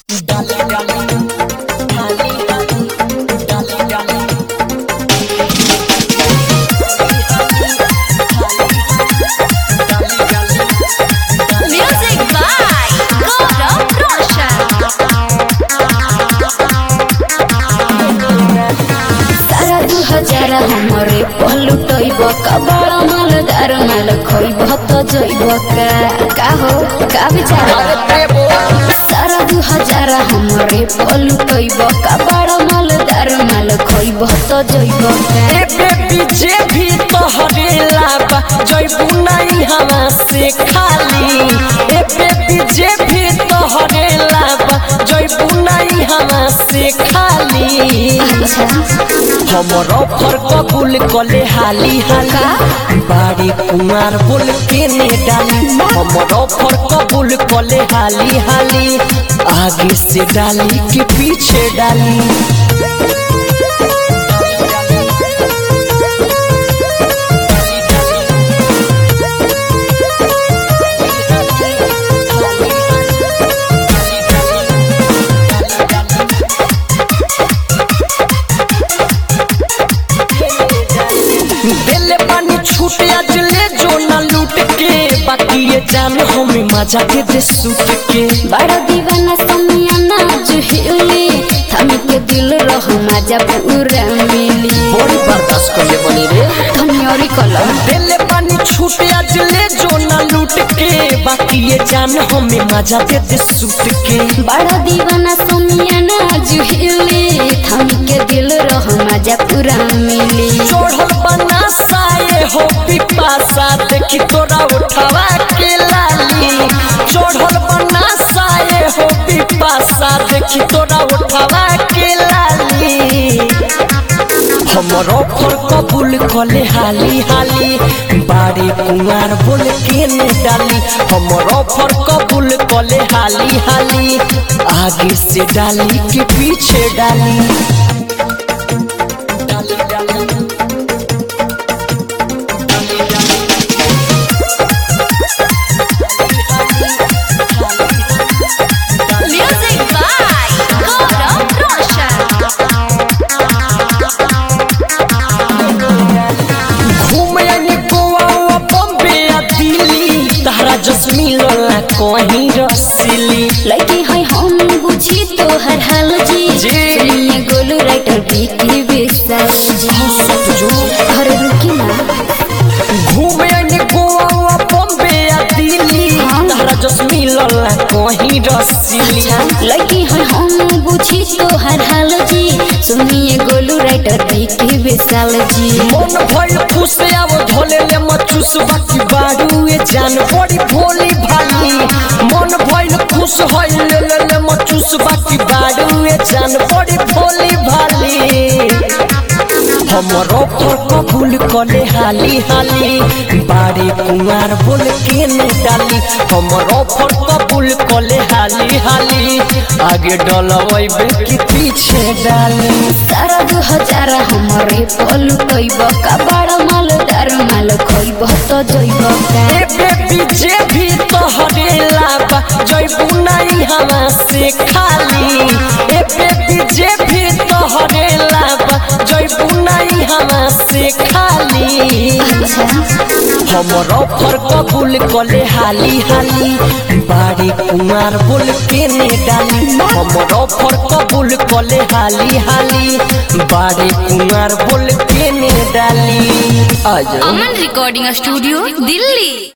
डाली डाली डाली डाली डाली Music by Gaurav Roshan. तारा दू हजार हमरे पलुटैब कबाड़ मालदार माल खैब त जैब का का हो का विचार तारा दू हजार हमरे पलुटैब कबाड़ मालदार माल खैब त जैब का ए बेबी जे भी तोहरे लाबा जइबू नहीं हवा से खाली ए बेबी जे भी तोहरे लाबा जइबू नहीं हवा से खाली अच्छा हमर ऑफर कबूल कले हाली हाली बाड़ी कुमार बोल के ने डाली हमर ऑफर कबूल कले हाली हाली आगे से डाली के पीछे डाली दिल पानी छूट आज ले जो ना लूट के बाकी ये जान हमें मजा के दे सूट के बड़ा दीवाना समिया नाच हिली थम के दिल रह मजा पूरा मिली बड़ी बर्दाश्त कर ले बनी रे धनियरी कलम दिल पानी छूट आज ले जो ना लूट के बाकी ये जान हमें मजा दे दे सूट के बड़ा दीवाना सोनिया नाज हिली थम के दिल रह मजा पूरा मिली चढ़ल बना साए हो पिपासा देखी तोरा उठवा के लाली चढ़ल बना साए हो पिपासा देखी तोरा उठवा के लाली हमर ऑफर कबूल कले हाली हाली बाड़ी कुमार बोल के ने डाली हमर ऑफर कबूल कले हाली हाली आगे से डाली के पीछे डाली डाली डाली Music by Gaurav Roshan. घूमे यानी गोवा वा बॉम्बे या दिल्ली तारा जसमी लोला कहीं रसीली लड़की है हम बुझी तो हर हाल जी जी। सुनिए गोलू राइटर बीकी विशाल जी जो अरे रुकी ना घूमे यानी गोवा वा बॉम्बे या दिल्ली तारा जसमी लोला कहीं रसीली लड़की है हम बुझी तो हर हाल जी सुनिए गोलू राइटर बीकी विशाल जी मन भइल खुश आव धोले ले मचुस बाकी बाड़ू ए जान बड़ी भोली भाली मन भइल खुश होइल ले ले ले मचुस बाकी बाड़ू ए जान बड़ी भोली भाली हमर ऑफर कबूल कले हाली हाली बाड़ी कुमार बोल के ने डाली हमर ऑफर कबूल कले हाली हाली आगे डलवैबे कि पीछे डाली सारा दू हजार हमारे पलू कैब कबाड़ मालदार माल खैब त जैब का ए बेबी जे भी तोहरे लाबा जइबू नहीं हवा से खाली ए बेबी जे भी तोहरे लाबा जइबू नहीं हवा से खाली अच्छा हमर ऑफर कबूल कले हाली हाली बाड़ी कुमार बोल के ने डाली हमर ऑफर कबूल कले हाली हाली बाड़ी कुमार बोल के ने डाली आ जाओ Aman Recording Studio, Delhi.